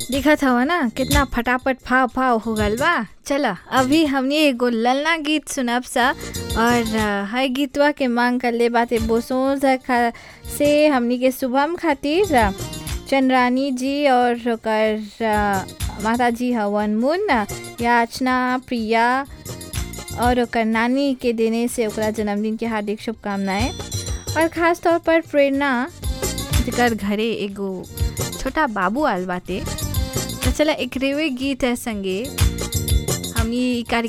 दिखत हवा ना कितना फटाफट फाव फाव हो गल बा चला अभी हमने एगो ललना गीत सुनब सा और अ, है गीतवा के मांग कर ले बाते बोसों खा से हमनी के शुभम खातिर अ, चंद्रानी जी और ओकर अ, माता जी हवन मुन याचना प्रिया और ओकर नानी के देने से ओकरा जन्मदिन के हार्दिक शुभकामनाएं और ख़ास तौर पर प्रेरणा जेकर घरे एगो छोटा बाबू आल बाटे तो चला एकरेवे गीत है संगे हमनी ई कार्यक्रम